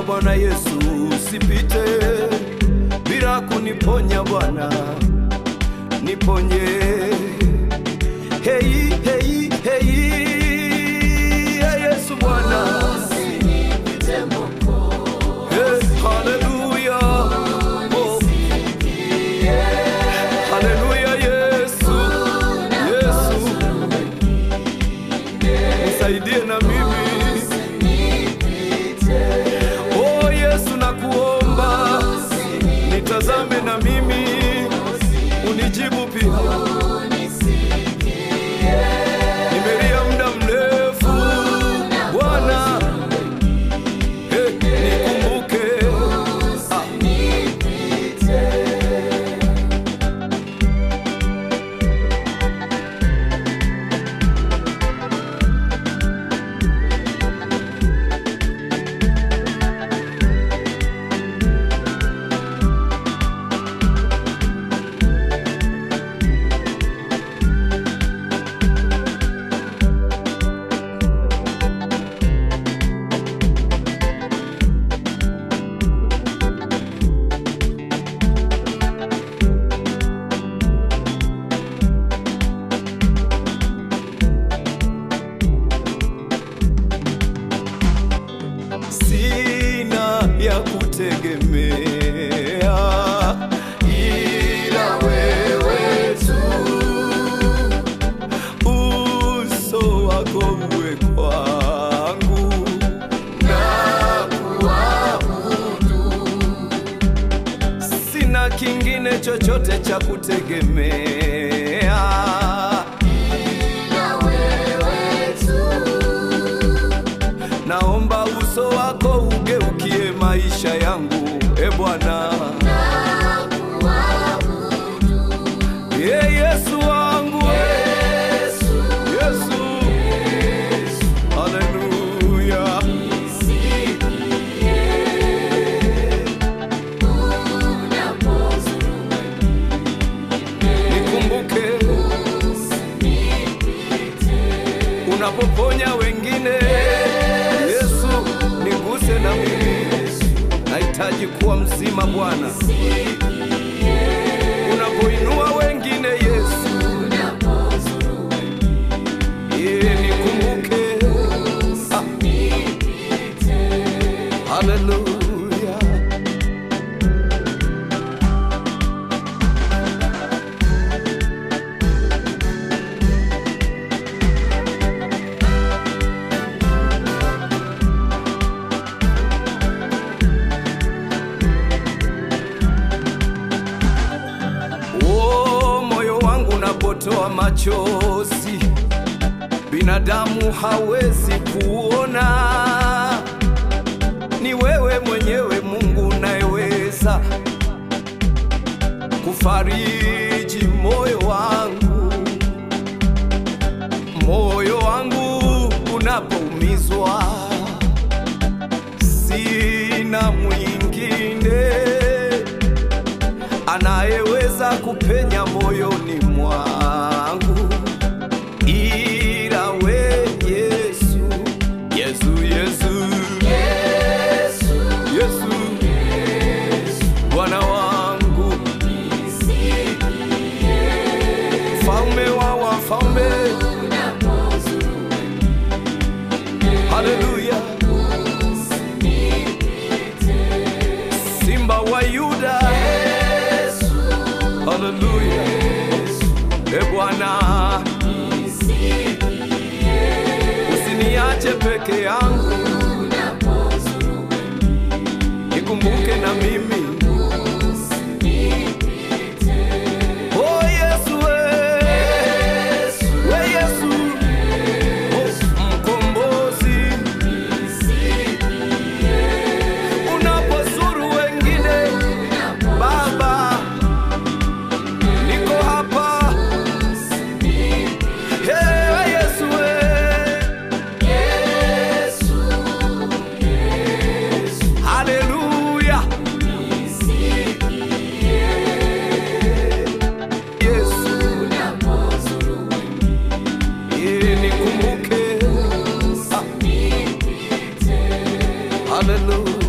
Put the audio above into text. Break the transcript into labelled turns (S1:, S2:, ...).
S1: Bwana Yesu, usipite bila kuniponya Bwana, niponye. Hei, hei, hei, hey, Yesu Bwana. Hey, haleluya. Oh. Haleluya, Yesu. Yesu. Nisaidie na mimi. Oh Yesu nakuomba, nitazame na mimi, unijibu pia. Nimelia muda mrefu Bwana, hey, nikumbuke. Ah. sina ya kutegemea ila wewe tu, uso wako uwe kwangu na kuabudu, sina kingine chochote cha kutegemea naomba uso wako ugeukie maisha yangu, e Bwana. Ye Yesu wangu, Yesu, haleluya. Nikumbuke unapoponya wengine, Yesu, niguse na mimi, nahitaji kuwa mzima Bwana. Unapoinua wengine, Yesu, Ye, nikumbuke. Ah. Haleluya. Oh, moyo wangu unapotoa machozi, binadamu hawezi kuona. Ni wewe mwenyewe Mungu unayeweza kufariji moyo wangu, moyo wangu unapoumizwa, sina mwingine anayeweza kupenya moyoni mwangu ila we Yesu, Yesu, Yesu, Yesu, Bwana wangu, mfalme wa wafalme, haleluya, simba wa Yuda, haleluya, e Bwana, usiniache peke yangu, nikumbuke na mimi. Oh Yesu, we, we Yesu, oh, mkombozi, unapozuru wengine Baba, niko hapa. Hey, we Yesu, we. Haleluya. Yesu, yeye nikumbuke. Ah. Haleluya.